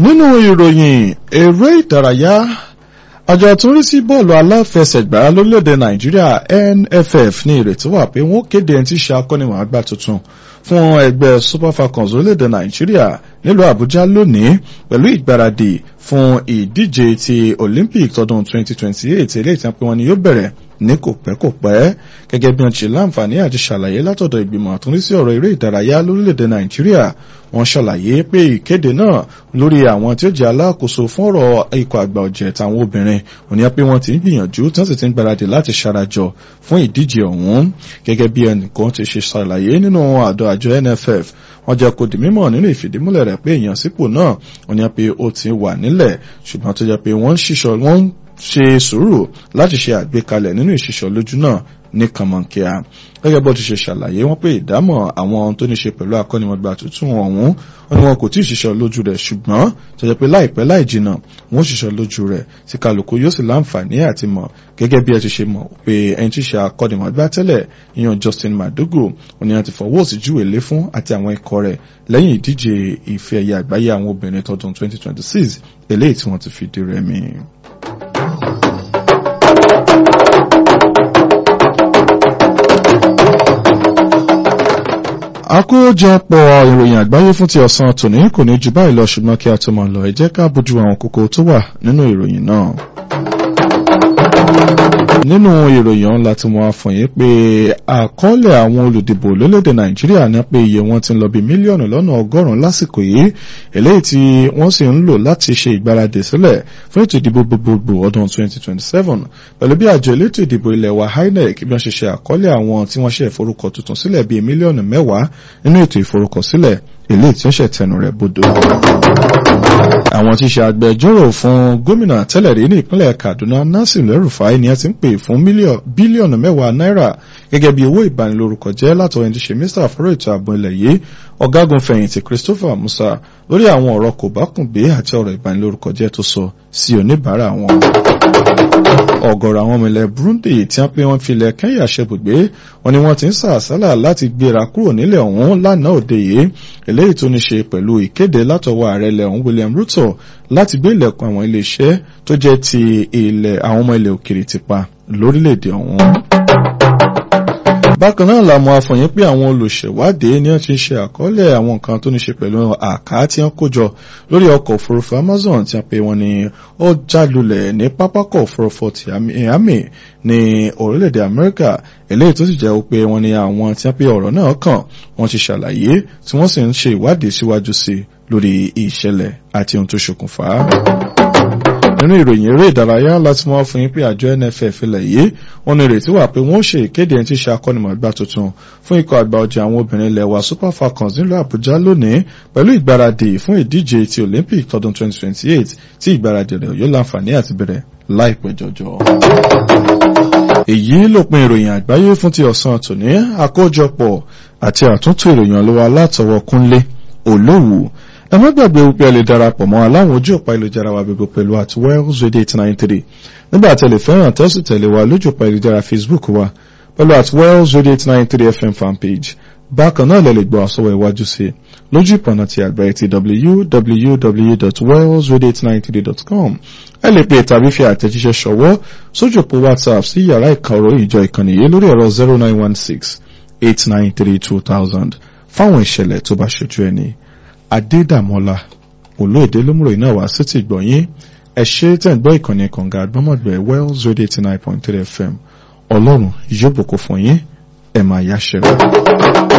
nínú ìròyìn eré ìdárayá àjọ àtúnrí sí bọ́ọ̀lù aláfẹsẹ̀gbá lórílẹ̀‐èdè nàìjíríà nff ní ìrètí wà pé wọ́n kéde ẹni tí í ṣe akọ́nimọ̀ọ́gbá tuntun fún ẹgbẹ́ super falcons orílẹ̀‐èdè nàìjíríà nílùú àbújá lónìí pẹ̀lú ìgbáradì fún ìdíje ti olympic tọdún 2028 eléyìí tí wọ́n pé wọ́n ní yóò bẹ̀rẹ̀ ní kò pẹ́ kò pẹ́ gẹ́gẹ́ bí wọ́n ṣe láǹfààní àti ṣàlàyé látọ̀dọ̀ ìgbìmọ̀ àtúnrísí ọ̀rọ̀ eré ìdárayá lórílẹ̀‐èdè nàìjíríà wọ́n ṣàlàyé pé ìkéde náà lórí àwọn tí ó jẹ́ alákòóso fún ọ̀rọ̀ ikọ̀ àgbà ọ̀jẹ̀ tàwọn obìnrin òní pé wọ́n ti ń gbìyànjú tí wọ́n sì ti ń gbáradì láti ṣarajọ fún ìdíje ọ̀hún gẹ́gẹ́ bí ẹnìkan ti ṣe ṣàlàyé nínú àdó àjọ nff wọ́n jẹ́ kó di mímọ̀ nínú ìfìdímúlẹ̀ rẹ̀ pé èèyàn sípò náà òní pé ó ti wà nílẹ̀ ṣùgbọ́n tó jẹ́ pé wọ́n ń ṣiṣọ́ wọ́n ṣe sùúrù láti ṣe àgbékalẹ̀ nínú ìṣiṣọ́ lójú náà ní kànmọ́nkíá gẹ́gẹ́ bó ti ṣe ṣàlàyé wọn pé ìdámọ̀ àwọn tó ní ṣe pẹ̀lú akọ́nimọ̀gbà tuntun ọ̀hún wọn ni wọn kò tí ì ṣiṣọ́ lójú rẹ̀ ṣùgbọ́n tó jẹ́ pé láìpẹ́ láì jìnnà wọn ṣiṣọ́ lójú rẹ̀ tí kálukú yóò sì láǹfààní àti mọ̀ gẹ́gẹ́ bí ẹ ti ṣe mọ̀ pé ẹni tí ṣe akọ́nimọ̀gbà tẹ́lẹ̀ ìyàn Justin Madugu wọn ni wọn ti fọwọ́ sí júwèé lé fún àti àwọn ikọ̀ rẹ̀ lẹ́yìn ìdíje ìfẹ́ ẹ̀yà àgbáyé àwọn obìnrin tọdún 2026 eléyìí tí wọ́n ti fìdí rẹmi. àkójọpọ̀ ìròyìn àgbáyé fún ti ọ̀sán tòní kò ní jù báyìí lọ ṣùgbọ́n kí a tó máa lọ ẹ jẹ́ ká bójú àwọn kókó tó wà nínú ìròyìn náà. nínú ìròyìn ọ̀hún láti mọ àfọ̀yín pé àkọọ́lẹ̀ àwọn olùdìbò lórílẹ̀‐èdè nàìjíríà ní pé iye wọn ti ń lọ bí mílíọ̀nù lọ́nà ọgọ́rùn-ún lásìkò yìí eléyìí tí wọ́n sì ń lò láti ṣe ìgbáradì sílẹ̀ fún ètò ìdìbò gbogbogbò ọdún 2027 pẹ̀lú bí àjọ elétò ìdìbò ilẹ̀ wa INEC bí wọ́n ṣe ṣe àkọọ́lẹ̀ àwọn tí wọ́n ṣe ìforúkọ tuntun sílẹ̀ bíi mílíọ̀nù mẹ́wàá nínú ètò ìforúkọsílẹ̀ eléyìí tí ó ṣe tẹnu rẹ̀ bodò. àwọn tí ṣe agbẹjọ́rò fún gómìnà tẹ́lẹ̀ rí ní ìpínlẹ̀ Kaduna Nasir El-Rufai ni a ti ń pè fún bílíọ̀nù mẹ́wàá náírà gẹ́gẹ́ bí owó ìbanilórúkọ jẹ́ látọ̀ ẹni tí ṣe mínísítà fọ́rọ̀ ètò ààbò ilẹ̀ yìí ọ̀gágun fẹ̀yìntì Christopher Musa lórí àwọn ọ̀rọ̀ kò bá kùn gbé àti ọ̀rọ̀ ìbanilórúkọ jẹ́ tó sọ sí oníbàárà wọn ọ̀gọ̀rọ̀ àwọn ọmọ ilẹ̀ Burundi tí wọ́n pé wọ́n fi ilẹ̀ Kenya ṣebùgbé wọn ni wọ́n ti ń sàásálà láti gbéra kúrò nílẹ̀ ọ̀hún lánàá òde yìí eléyìí tó ní ṣe pẹ̀lú ìkéde látọwọ́ ààrẹ ilẹ̀ ọ̀hún William Ruto láti gbé ilẹ̀kùn àwọn iléeṣẹ́ tó jẹ́ ti ilẹ̀ àwọn ọmọ ilẹ̀ òkèrè ti pa lórílẹ̀‐èdè ọ̀hún bákan náà la mọ̀ àfọyín pé àwọn olùṣèwádìí ni wọ́n ti ṣe àkọọ́lẹ̀ àwọn nǹkan tó ní ṣe pẹ̀lú àká tí wọ́n kó jọ lórí ọkọ̀ òfurufú Amazon tí wọ́n pe wọ́n ní ó jálulẹ̀ ní pápákọ̀ òfurufú ti Miami ní orílẹ̀-èdè Amẹ́ríkà eléyìí tó sì jẹ́ pé wọ́n ní àwọn tí wọ́n pe ọ̀rọ̀ náà kàn wọ́n ti ṣàlàyé tí wọ́n sì ń ṣe ìwádìí síwájú sí lórí ìṣẹ̀lẹ̀ àti ohun tó ṣokùnfà á nínú ìròyìn eré ìdárayá láti mọ́ fún yín pé àjọ NFF ilẹ̀ yìí wọ́n ní ìrètí wà pé wọ́n ṣe ìkéde ẹni tí ṣe akọ́nimọ̀gbá tuntun fún ikọ̀ àgbà ọjà àwọn obìnrin ilẹ̀ wa Super Falcons nílùú Àbújá lónìí pẹ̀lú ìgbáradì fún ìdíje ti Olympic tọdún 2028 tí ìgbáradì rẹ̀ yóò láǹfààní àti bẹ̀rẹ̀ láìpẹ́ jọjọ. èyí lópin ìròyìn àgbáyé fún ti ọ̀sán tòní àkójọpọ̀ àti àtúntò ìròyìn ọlọ́wọ́ alátọwọ́ Kúnlé Olówù ẹ má gbàgbé wípé ẹ lè darapọ̀ mọ́ aláwọn ojú ọ̀pá ìlújára wa gbogbo pẹ̀lú at wells radio eight nine three nígbà tẹ̀lé fẹ́ràn tẹ́sí tẹ̀lé wa lójú ọ̀pá ìlújára facebook wa pẹ̀lú at wells radio eight nine three fm fanpage bákan náà lè lè gbọ́ àsọwọ́ iwájú sí lójú ìpọ̀nà ti àgbáyé ti www.wellsradio893.com ẹ lè pè tàbí fi àtẹ̀jíṣẹ́ ṣọwọ́ sójú òpó whatsapp sí yàrá ìkàrọ̀ ìjọ ìkànnì yìí lórí ẹ̀rọ zero nine one six eight nine three two thousand fáwọn ìṣẹ̀lẹ̀ tó bá ṣojú ẹni adédàmọ́lá olóòdé lómúrò iná wá sí ti gbọ̀nyìn ẹ ṣe tẹ̀ ń gbọ́ ìkànnì kànga àgbọ́mọ̀gbẹ́ wells radio eighty nine point three fm ọlọ́run yóò bùkún fún yín ẹ máa yáṣẹ́ rẹ̀.